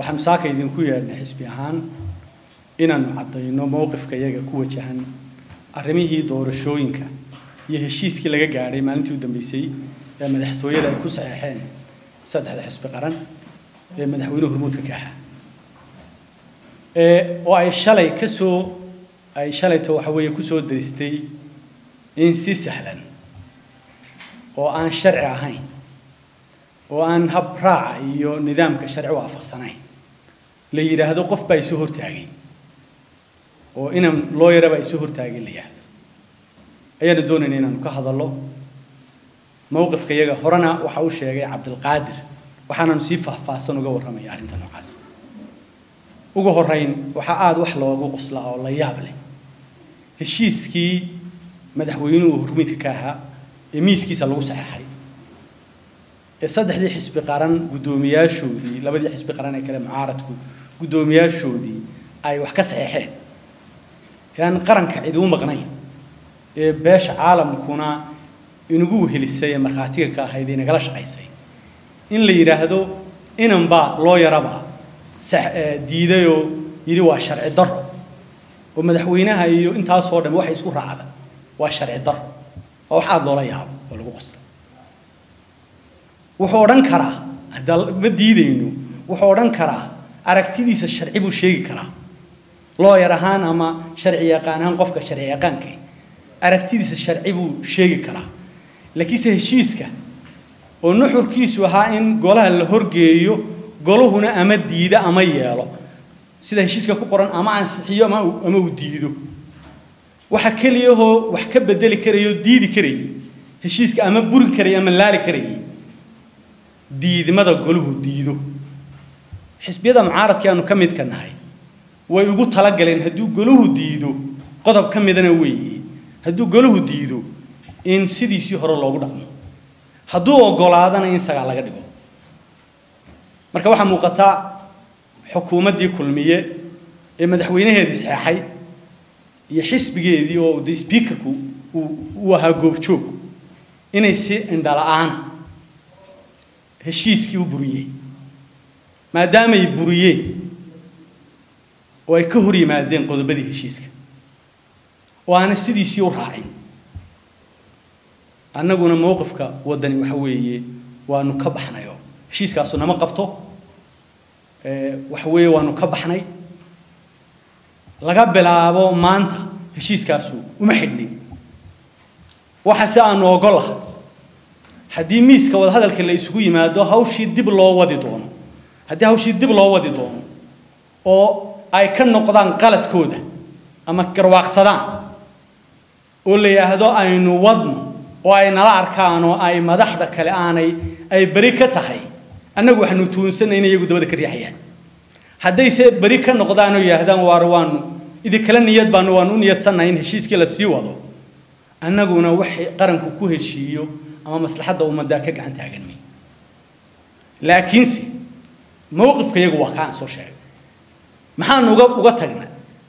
waxaanu saaka idinku yeedhnay xisbi ahaan inaanu caddayno mowqifka iyaga ku wajahan arrimihii doorashooyinka iyo heshiiskii laga gaadhay maalintii u dambeysay ee madaxtooyada ay ku saxeexeen saddexda xisbi qaran ee madaxweyne hormuudka ka ahaa oo ay shalay ka soo ay shalayto waxa weeye ku soo daristay in si sahlan oo aan sharci ahayn oo aan hab raaca iyo nidaamka sharci waafaqsanayn la yidhaahdo qof baa isu hortaagay oo inan loo yaraba isu hortaagay la yidhaahdo ayaanu doonayna inaanu ka hadallo mowqifka iyaga horena waxa uu sheegay cabdilqaadir waxaananu sii faahfaahsan uga warramaya arrinta noocaas ugu horrayn waxaa aada wax loogu qoslaa oo la yaab leh heshiiskii madaxweynuhu hormuudka ka ahaa ee miiskiisa lagu saxeexay ee saddexdii xisbi qaran guddoomiyaashoodii labadii xisbi qaran ee kale mucaaradku guddoomiyaashoodii ay wax ka saxeexeen ee aan qaranka cid u maqnayn ee beesha caalamkuna inagu wehelisay ee markhaatiga ka ahayd ee nagala shaqaysay in la yidhaahdo inanbaa loo yaraba diidayoo yidhi waa sharci darro oo madaxweynaha iyo intaasoo dhan waxay isku raacda waa sharci darro waa wax aada loola yaabo oo lagu qoslo wuxuu odhan karaa hadda ma diidayno wuxuu odhan karaa aragtidiisa sharci buu sheegi karaa looyar ahaan ama sharci yaqaan ahaan qofka sharci yaqaankay aragtidiisa sharci buu sheegi karaa laakiinse heshiiska oo nuxurkiisu ahaa in golaha la horgeeyo goluhuna ama diida ama yeelo sida heshiiska ku qoran ama ansixiyo ama ama uu diido waxa keliyahoo wax ka bedeli karayoo diidi karayay heshiiska ama burin karayay ama laali karayay diidmada goluhu diido xisbiyada mucaaradkii aanu ka midka nahay way ugu talagaleen hadduu goluhu diido qodob ka midana weeye hadduu goluhu diido in sidiisii hore loogu dhaqmo hadduu ogolaadana in sagaa laga dhigo marka waxaa muuqata xukuumaddii kulmiye ee madaxweynaheedii saxeexay iyo xisbigeedii oo de sbiikarku uu ahaa goobjoog inay si indhala-aana heshiiskii u buriyeen maadaamay buriyeen oo ay ka hor yimaadeen qodobadii heshiiska oo aanay sidiisii u raacin annaguna mowqifka waddani waxa weeye waanu ka baxnayo heshiiskaasu nama qabto waxa weeye waanu ka baxnay laga bilaabo maanta heshiiskaasu uma xidhnin waxa si aanu ogolah haddii miiska wadahadalka la isugu yimaado hawshii dib loo wadi doono haddii hawshii dib loo wadi doono oo ay ka noqdaan qaladkooda ama garwaaqsadaan oo la yidhaahdo aynu wadno oo ay nala arkaan oo ay madaxda kale aanay ay beri ka tahay annagu waxaanu tuunsanay in iyagu dabada ka riixayaan haddayse beri ka noqdaan oo yidhaahdaan waar waanu idinkala niyad baanu waanu u niyadsannahay in heshiiskii la sii wado annaguna waxay qaranku ku heshiiyo ama maslaxadda ummaddaa ka gacan taagan may laakiinse mowqifka iyagu waa kaan soo sheegay maxaanu uga uga tagnay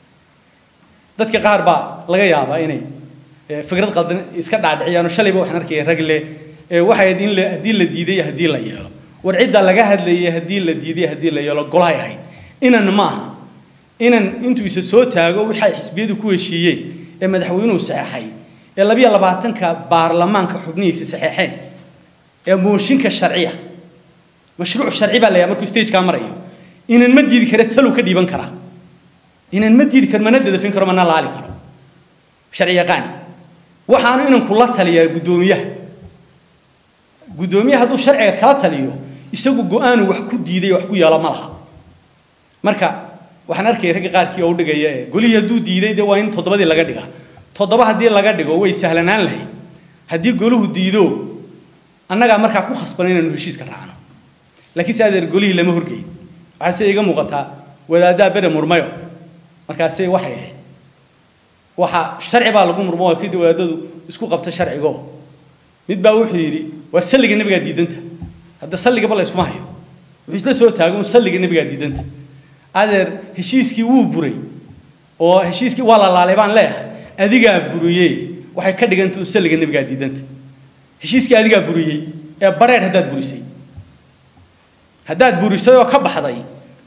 dadka qaar baa laga yaabaa inay fikrad qaldan iska dhaadhiciyaan oo shalayba waxaan arkaya rag leh waxay ahayd in la haddii la diiday haddii la yeelo war cidda laga hadlayay haddii la diiday haddii la yeelo golahay ahayd inan ma aha inan intuu isa soo taago waxay xisbiyadu ku heshiiyeen ee madaxweynuhu saxeexay ee labiyo labaatanka baarlamaanka xubnihiisa saxeexeen ee mooshinka sharciya mashruuc sharci baa la yahay markuu stagekaa marayo inan ma diidi kare taluu ka dhiiban karaa inan ma diidi karo mana dadafin karo mana laali karo sharci yaqaani waxaanu inanku la taliyaa guddoomiyaha guddoomiyaha hadduu sharciga kala taliyo isagu go-aanu wax ku diiday wax ku yeelo ma laha marka waxaan arkaya ragga qaarkii oo u dhigaya ee golihii hadduu diiday dee waa in toddobadii laga dhigaa toddoba haddii laga dhigo way sahlanaan lahayd haddii goluhu diido annagaa markaa ku khasbana inaanu heshiiska raacno laakiin se adeer golihii lama horgeyn waxaase iga muuqataa wadaaddaa bere murmayo markaase waxay ahayd waxa sharci baa lagu murmo oo kadib wadaadadu isku qabta sharcigo mid baa wuxuu yidhi war salliga nebigaa diidanta hadda salligaba la iskuma hayo wuxuu isla soo taago un salliga nebigaa diidanta adeer heshiiskii wuu buray oo heshiiskii waa la laalay baan leeyahay adigaa buriyey waxay ka dhiganta un salliga nebigaa diidanta heshiiskii adigaa buriyey ee bareer haddaad burisay haddaad burisay oo ka baxday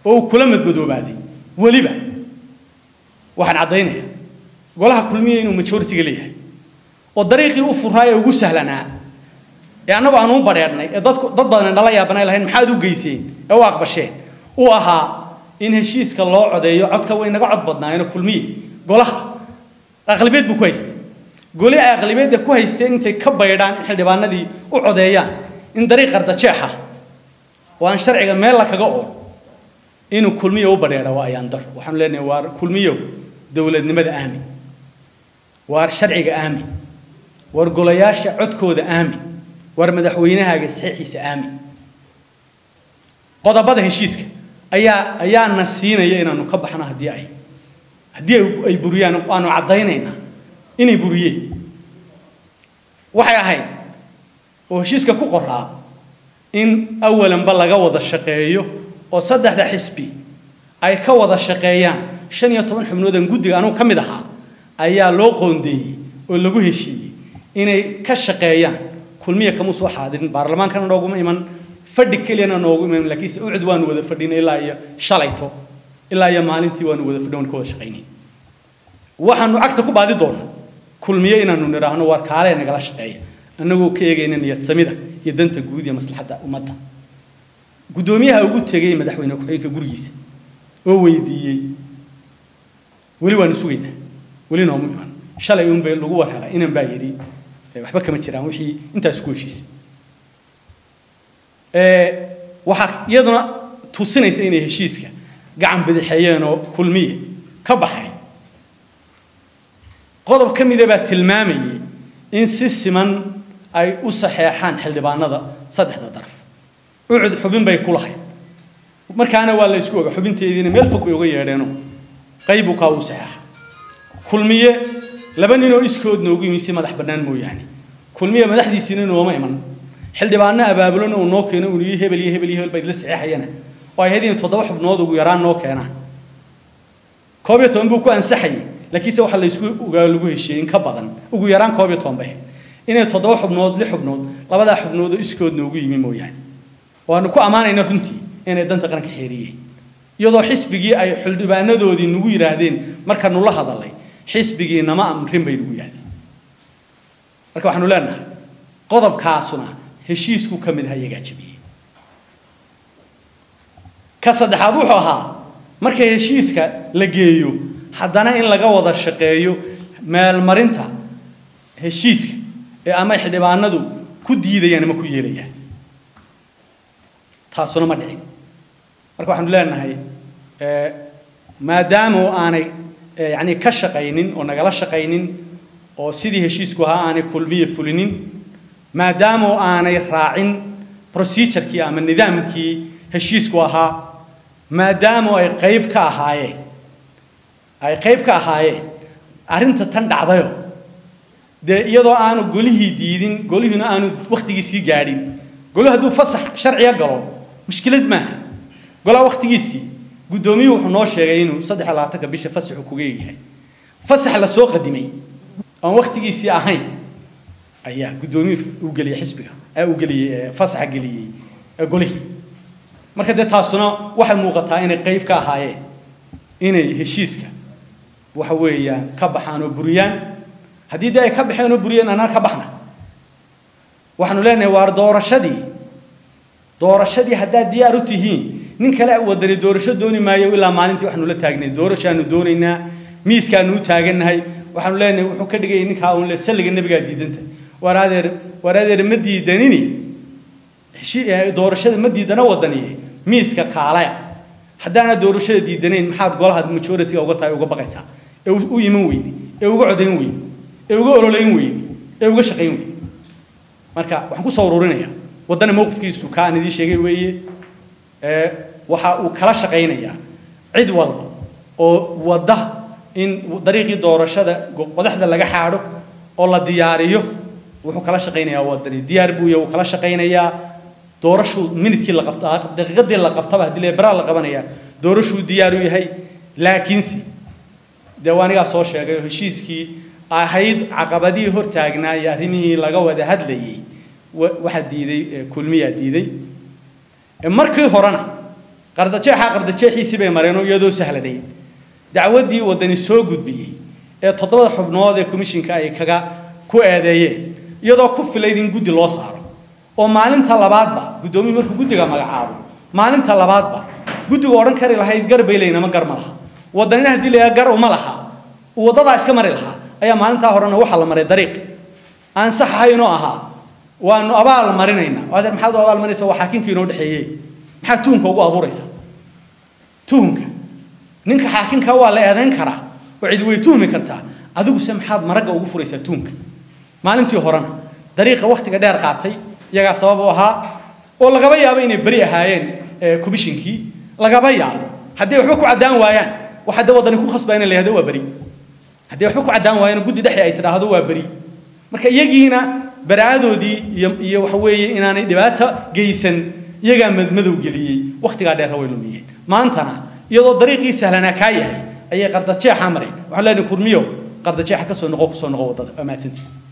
oo uu kula madmadoobaaday weliba waxaan caddaynayaa golaha kulmiya inuu majoritiga leeyahay oo dariiqii u furaa ee ugu sahlanaa ee annagu aan u badheedhnay ee dadku dad badan nala yaabanay lahayn maxaad u geyseen ee u aqbasheen uu ahaa in heshiiska loo codeeyo codka way naga cod badnaayeen kulmiye golaha aqlibeed buu ku haystay goli ay aqlibeedda ku haysteen intay ka baydhaan in xildhibaanadii u codeeyaan in dariiq qardajeexa oo aan sharciga meel la kaga ool inuu kulmiyo u badheedha waa ayaan dar waxaanu leenahay waa kulmiyow dowladnimada aamin waar sharciga aamin war golayaasha codkooda aamin war madaxweynahaaga saxiixiisa aamin qodobada heshiiska ayaa ayaana siinaya inaanu ka baxno haddii ay haddii ay buriyaan aanu caddaynaynaa inay buriyeen waxay ahayd oo heshiiska ku qoraa in awalanba laga wada shaqeeyo oo saddexda xisbi ay ka wada shaqeeyaan shan iyo toban xubnoodan guddiga anugu ka mid ahaa ayaa loo qoondeeyey oo lagu heshiiyey inay ka shaqeeyaan kulmiya kama soo xaadirin baarlamaankana nooguma iman fadhi keliyana noogu iman laakiinse ucud waanu wada fadhinay ilaa iyo shalayto ilaa iyo maalintii waanu wada fadhin waan ka wada shaqaynay waxaanu cagta ku baadi doonaa kulmiye inaanu nidhaahno waar kaalee nagala shaqeeya annagoo ka eegayna niyad samida iyo danta guud iyo maslaxadda ummadda guddoomiyaha ugu tegay madaxweyne ku-xigeenka gurigiisa oo weydiiyey weli waanu sugaynaa weli noomu iman shalay unbay lagu warhelay inan baa yidhi waxba kama jiraan wixii intaas ku heshiisay waxaa iyaduna tusinaysa inay heshiiska gacan bidixeeyeen oo kulmiye ka baxay qodob ka mida baa tilmaamayay in si siman ay u saxeexaan xildhibaanada saddexda daraf ucud xubin bay ku lahayd markaana waa la isku oga xubinteediina meel fog bay uga yeedheenoo qaybu kaa u saxeexa kulmiye laba ninoo iskood noogu yimi si madax bannaan mooyaane kulmiye madaxdiisiina nooma iman xildhibaano abaabulona uu noo keeno uu yii hebel iyo hebel iyo hebel bayd la saxeexayana oo ay ahayd in toddoba xubnood ugu yaraan noo keenaan koob iyo toban buu ku ansaxayay laakiinse waxaa la isku ogaa lagu heshiiyey in ka badan ugu yaraan koob iyo toban bay inay toddoba xubnood lix xubnood labadaa xubnood oo iskood noogu yimi mooyaane waanu ku ammaanayna runtii inay danta qaranka xeeriyeen iyadoo xisbigii ay xildhibaanadoodii nagu yidhaahdeen markaanu la hadalay xisbigii nama amrin bay nagu yidhahdeen marka waxaanu leenahay qodobkaasuna heshiisku ka mid aha iyagaa jabiyey ka saddexaad wuxuu ahaa marka heshiiska la geeyo haddana in laga wada shaqeeyo meelmarinta heshiiska ee ama xildhibaanadu ku diidayaan ama ku yeelayaan taasuna ma dhicin marka waxaanu leenahay maadaama aanay yani ka shaqaynin oo nagala shaqaynin oo sidii heshiisku ahaa aanay kulmiye fulinin maadaama aanay raacin procedurkii ama nidaamkii heshiisku ahaa maadaama ay qayb ka ahaayeen ay qayb ka ahaayeen arrinta tan dhacdayo dee iyadoo aanu golihii diidin golihiina aanu wakhtigiisii gaadhin goli hadduu fasax sharciga galo mushkilad maaha golaa wakhtigiisii guddoomiyuhu wuxuu noo sheegay inuu saddex iyo labaatanka bisha fasaxu kuga egyahay fasax la soo qadimay aan wakhtigiisii ahayn ayaa guddoomiyuhu uu geliyey xisbiga uu geliyey fasaxa geliyey golihii marka dee taasuna waxay muuqataa inay qayb ka ahaayeen inay heshiiska waxa weeyaan ka baxaan oo buriyaan haddii dee ay ka baxeen oo buriyeen anaa ka baxna waxaanu leenahay waar doorashadii doorashadii haddaad diyaar u tihiin nin kale wadani doorasho dooni maayo ilaa maalintii waxaanu la taagnay doorashaanu doonaynaa miiskaanu u taagannahay waxaanu leenahay wuxuu ka dhigayay ninkaa uun le salliga nebigaa diidanta waar adeer waar adeer ma diidanini doorashada ma diidana wadaniye miiska kaalaya haddaana doorashada diidanayn maxaad golaha majority uga tahay uga baqaysaa ee u iman weydi ee uga codayn weydi ee uga ololayn weydi ee uga shaqayn weydi marka waxaan ku soo ururinayaa waddana mowqifkiisu ka aan idiin sheegay weeye waxa uu kala shaqaynayaa cid walba oo wadda in dariiqii doorashada qodaxda laga xaadho oo la diyaariyo wuxuu kala shaqaynayaa waddani diyaar buu yahay wuu kala shaqaynayaa doorashuu minidkii la qabta daqiiqadii la qabtaba haddii leberaa la qabanayaa doorashuu diyaar u yahay laakiinse dee waa anigaa soo sheegay oo heshiiskii ahayd caqabadihii hortaagnaa iyo arrimihii laga wada hadlayey waxaa diiday kulmiyaa diiday markii horena qardajeexa qardajeexiisii bay mareen oo iyadoo sahlanayd dacwaddii waddani soo gudbiyey ee toddobada xubnood ee komishinka ay kaga ku eedeeyeen iyadoo ku filayd in guddi loo saaro oo maalinta labaadba guddoomiye markuu guddiga magacaabo maalinta labaadba guddigu odhan kari lahayd gar bay leynama gar ma laha waddanina haddii la gar uma laha uu waddadaa iska mari lahaa ayaa maalintaa horena waxaa la maray dariiq aan sax ahaynoo ahaa waanu abaal marinaynaa adeer maxaad u abaal marinaysaa waa xaakinkii inoo dhexeeyey maxaa tuhunka ugu abuuraysaa tuhunka ninka xaakinka waa la eedayn karaa oo cidi way tuhmi kartaa adiguse maxaad maragga ugu furaysaa tuhunka maalintii horena dariiqa wakhtiga dheer qaatay iyagaa sabab u ahaa oo lagaba yaabo inay beri ahaayeen komishinkii lagaba yaabo haddii waxba ku caddaan waayaan waxa de waddani ku khasbaa in la yihahdo waa beri haddii waxba ku caddaan waayaan guddi dhexe ay tidhaahdo waa beri marka iyagiina baraadoodii iyo iyo waxa weeye inaanay dhibaato geysan iyagaa madmadow geliyey wakhtigaa dheer way lumiyeen maantana iyadoo dariiqii sahlanaa kaa yahay ayay qardajeexa mareen waxaan leenahay kurmiyo qardajeexa kasoo noqo kusoo noqo waddada waa mahadsantii